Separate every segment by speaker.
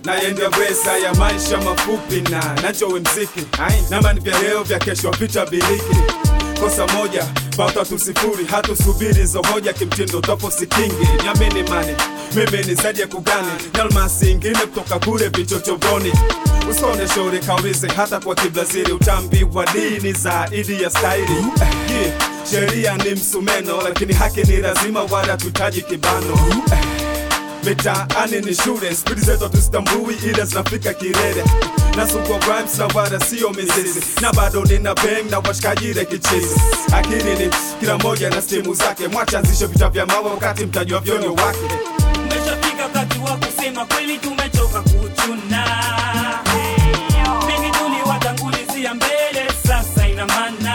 Speaker 1: naendea besa ya maisha mafupi na nachowe mziki namani vya leo vya kesho vita biliki kosa moja bauta tusifuri hatusubiri zo hoja kimtindo topo sikingi nyamini mani mimi ni zaidi ya kugani nalmasi ingine kutoka kule vichochoroni usone shauri kaulize hata kwa kiblaziri utambi wa dini zaidi ya staili yeah. sheria ni msumeno lakini haki ni lazima wala tuhitaji kibano mitaani ni shule spidi zetu tuzitambui ila zinafika kilele nasukwa rhymes na wala sio mizizi na bado nina bang na washikaji ile kichizi akili ni kila moja na stimu zake mwachanzishe vita vya mawe wakati mtajua vyonyo wake
Speaker 2: Umeshafika wakati wa kusema kweli, tumechoka kuchuna mengi tuliwatangulizia mbele, sasa ina maana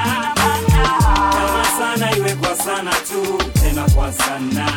Speaker 2: kama sana iwe kwa sana tu, tena kwa sana.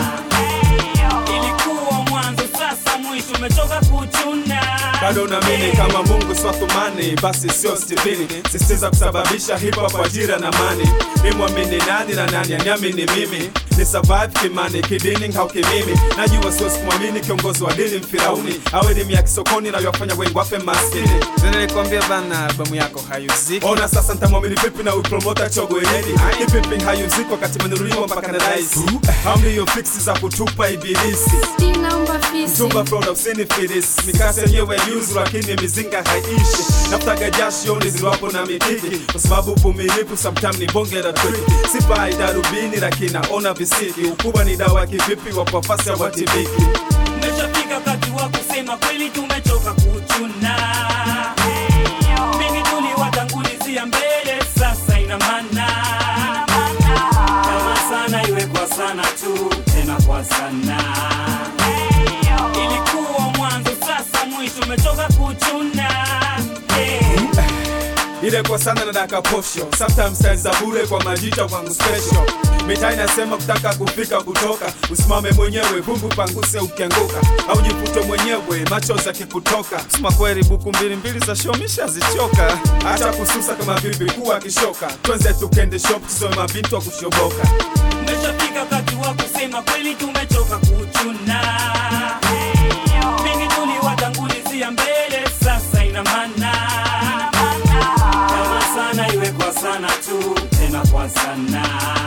Speaker 2: Ilikuwa mwanzo, sasa mwisho, umechoka kuchuna
Speaker 1: bado naamini kama mungu swathumani basi sio stipini sisitiza kusababisha hip hop ajira na mani nimwamini nani na nani aniamini mimi ni survive kimani kidini au kimimi najua siwezi kumwamini kiongozi wa dini mfirauni au elimu ya kisokoni nayowafanya wengi wafe maskini
Speaker 3: nilikwambia bana albamu yako hayuziki
Speaker 1: ona sasa ntamwamini vipi na upromota chogo wenyeji hipipi hayuziki wakati menunuliwa mpaka na rais amliyo fiksi za kutupa ibilisi
Speaker 4: Still naomba fisi
Speaker 1: Mtumba Florida usini filisi mikasa yenyewe yuzu lakini mizinga haiishi nafutaga jasho niziwapo na mikiki kwa sababu uvumilivu sometime ni bonge la triki sipai darubini lakini naona visiki ukubwa ni dawa kivipi wa kwafasi ya watibiki
Speaker 2: Umeshafika wakati wa kusema kweli, tumechoka kuchuna mengi tuliwatangulizia mbele, sasa ina maana kama sana iwe kwa sana tu, tena kwa sana. Ilikuwa mwanzo, sasa mwisho, umechoka kuchuna yeah.
Speaker 1: ile kwa sana na daka posho sometimes style za bure kwa majita kwangu special mitaa inasema kutaka kufika kutoka usimame mwenyewe vumbu panguse ukianguka au jifute mwenyewe machozi yakikutoka
Speaker 3: sema kweli buku mbili mbili za shomisha zichoka
Speaker 1: acha kususa kama vipi kuwa kishoka twenze tukende shop tusome mabintu wa kushoboka
Speaker 2: Umeshafika wakati wa kusema kweli, tumechoka kuchuna mengi tuliwatangulizia mbele, sasa ina maana kama sana iwe kwa sana tu, tena kwa sana.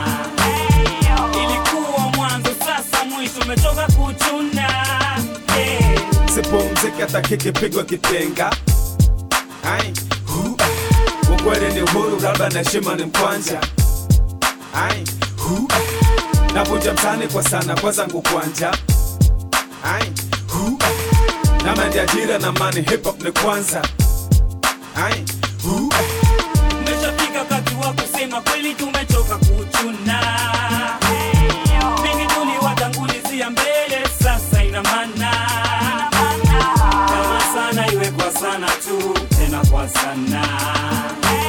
Speaker 2: Ilikuwa mwanzo, sasa mwisho, umechoka kuchuna yeah.
Speaker 1: sipumziki hata kikipigwa kitenga Ai, hu, ah. ukweli ni uhuru labda na heshima ni mkwanja Ai, hu, ah. navunja mtani kwa sana kwa zangu kwanja Ai, hu, ah. na mandi ajira na mani hip hop ni kwanza Ai, hu, ah.
Speaker 2: Umeshafika wakati wa kusema kweli, tumechoka kuchuna mengi tuliwatangulizia mbele, sasa ina maana kama sana iwe kwa sana tu, tena kwa sana.